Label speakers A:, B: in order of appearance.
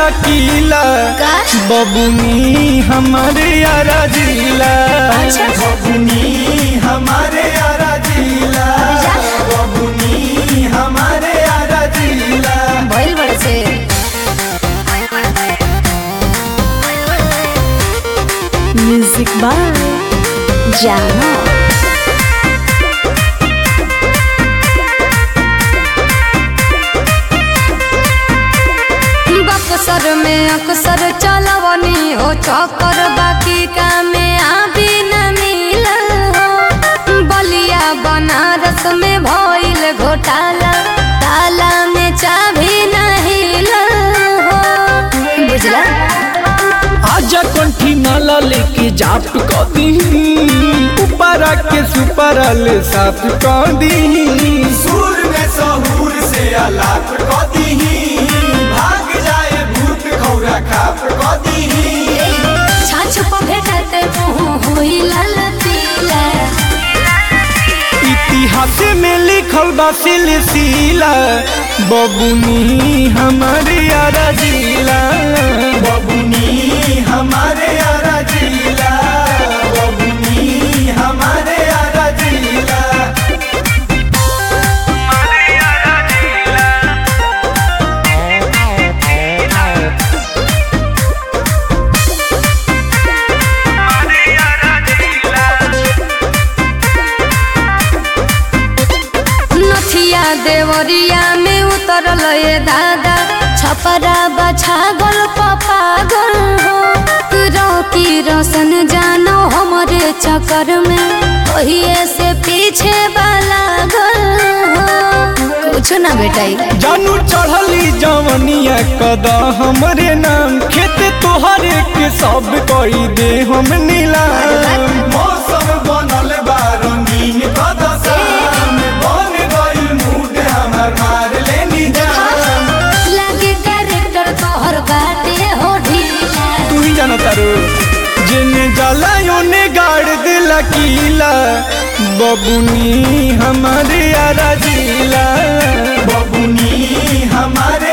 A: किला
B: का?
A: बबुनी हमारे यारा जिला
B: अच्छा।
A: बबुनी हमारे यारा जिला
B: जा।
A: बबुनी हमारे यारा जिला
B: भइल बड़ से म्यूजिक बाय जानो बक्सर में अक्सर चलवनी हो चक्कर बाकी कामे आबी न मिलल हो बलिया बनारस में भइल घोटाला ताला में चाभी नहीं हो बुझला
A: आजा कंठी नाला लेके जाप क दी ऊपरा के सुपरा ले साफ क दी सुर में सहूर से अलाप क दी भाग जाए भूत खौरा खाप क दी
B: छाछ पर भेटते मुँह हुई लाल पीला
A: इतिहास में लिखल बा सिलसिला बबुनी हमारे यारा जिला बबुनी हमारे यारा जिला बबुनी हमारे यारा जिला
B: नथिया देवरिया में उतरल ये दादा छपरा बछागल पपागल हो रौकी रोशन जानो हमरे चक्कर में ओहिए से पीछे वाला गल हो कुछ ना बेटाई
A: जानू चढ़ली जवनिया कदा हमरे नाम खेत तोहरे के सब कई दे हम नीलाम मौसम बनल बा रंगीन कदा शाम बन गइल मूड हमर मार लेनी जान
B: लागे कैरेक्टर तोहर बाटे हो ढीला
A: तू ही जाना तारू जिने जाला योने गाड़ दिला कीला बबुनी हमारे यारा जिला बबुनी हमारे